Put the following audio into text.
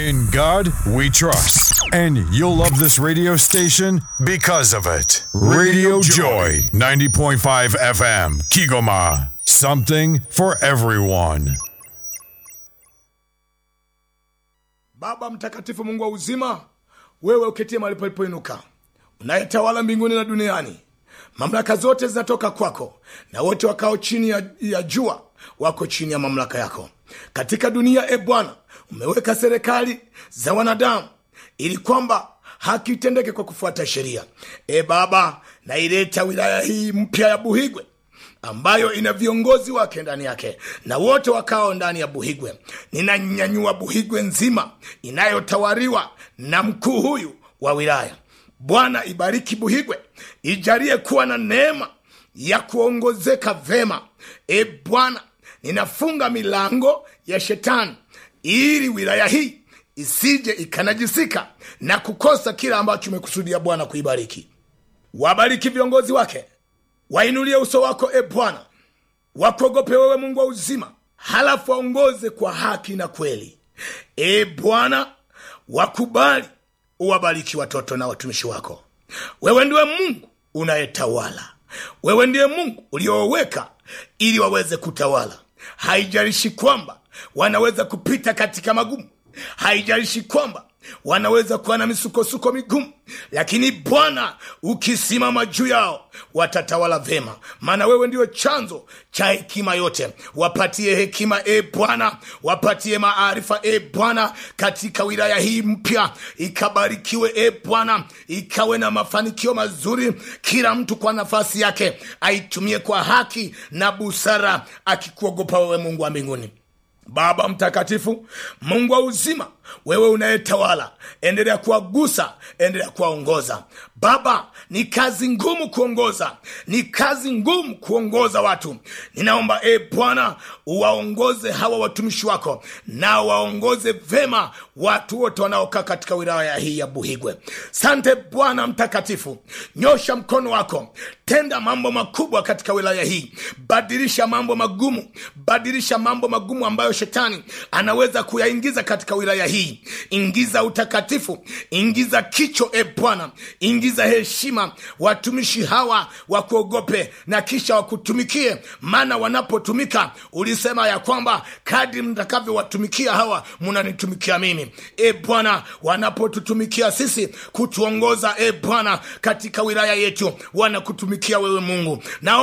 In God we trust. And you'll love this radio station because of it. Radio Joy, 90.5 FM, Kigoma. Something for everyone. Baba mtakatifu, Mungu wa uzima, wewe uketie mahali palipoinuka, unayetawala mbinguni na duniani, mamlaka zote zinatoka kwako, na wote wakao chini ya, ya jua wako chini ya mamlaka yako. Katika dunia, e Bwana, umeweka serikali za wanadamu ili kwamba haki itendeke kwa kufuata sheria. E Baba, naileta wilaya hii mpya ya Buhigwe ambayo ina viongozi wake ndani yake na wote wakao ndani ya Buhigwe. Ninanyanyua Buhigwe nzima inayotawaliwa na mkuu huyu wa wilaya. Bwana, ibariki Buhigwe, ijalie kuwa na neema ya kuongozeka vema. E Bwana, ninafunga milango ya shetani ili wilaya hii isije ikanajisika na kukosa kila ambacho umekusudia Bwana kuibariki. Wabariki viongozi wake wainulie uso wako e Bwana, wakuogope wewe Mungu wa uzima, halafu waongoze kwa haki na kweli. E Bwana, wakubali uwabariki watoto na watumishi wako. Wewe ndiwe Mungu unayetawala, wewe ndiye Mungu ulioweka ili waweze kutawala. Haijalishi kwamba wanaweza kupita katika magumu, haijalishi kwamba wanaweza kuwa na misukosuko migumu, lakini Bwana ukisimama juu yao watatawala vema, maana wewe ndio chanzo cha hekima yote. Wapatie hekima e Bwana, wapatie maarifa e Bwana, katika wilaya hii mpya ikabarikiwe e Bwana, ikawe na mafanikio mazuri, kila mtu kwa nafasi yake aitumie kwa haki na busara, akikuogopa wewe Mungu wa mbinguni. Baba mtakatifu, Mungu wa uzima, wewe unayetawala, endelea kuwagusa, endelea kuwaongoza. Baba, ni kazi ngumu kuongoza, ni kazi ngumu kuongoza watu. Ninaomba e Bwana, uwaongoze hawa watumishi wako, na waongoze vema watu wote wanaokaa katika wilaya hii ya Buhigwe. Sante Bwana mtakatifu, nyosha mkono wako, tenda mambo makubwa katika wilaya hii, badilisha mambo magumu, badilisha mambo magumu ambayo shetani anaweza kuyaingiza katika wilaya hii. Ingiza utakatifu, ingiza kicho e Bwana, ingiza heshima, watumishi hawa wakuogope na kisha wakutumikie, maana wanapotumika ulisema ya kwamba kadri mtakavyowatumikia hawa munanitumikia mimi. E Bwana, wanapotutumikia sisi kutuongoza, e Bwana, katika wilaya yetu wanakutumikia wewe Mungu na